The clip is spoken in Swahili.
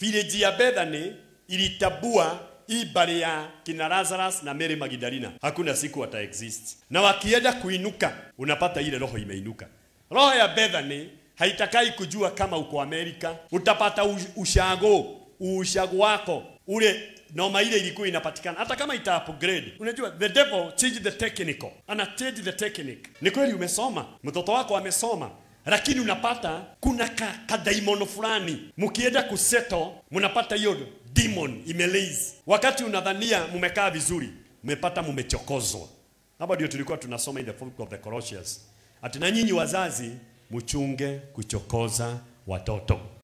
village ya Bethany ilitabua hii bari ya kina Lazarus na Mary Magdalena, hakuna siku wata exist, na wakienda kuinuka, unapata ile roho imeinuka. Roho ya Bethany haitakai kujua kama uko Amerika, utapata u- ushago ushago wako ule noma ile ilikuwa inapatikana hata kama ita upgrade. Unajua the devil change the technical, ana change the technique. Ni kweli umesoma, mtoto wako amesoma, lakini unapata kuna ka, ka daimono fulani mkienda kuseto, mnapata hiyo demon imelaze. Wakati unadhania mmekaa vizuri, mmepata mmechokozwa. Hapa ndio tulikuwa tunasoma in the book of the Colossians, ati na nyinyi wazazi mchunge kuchokoza watoto.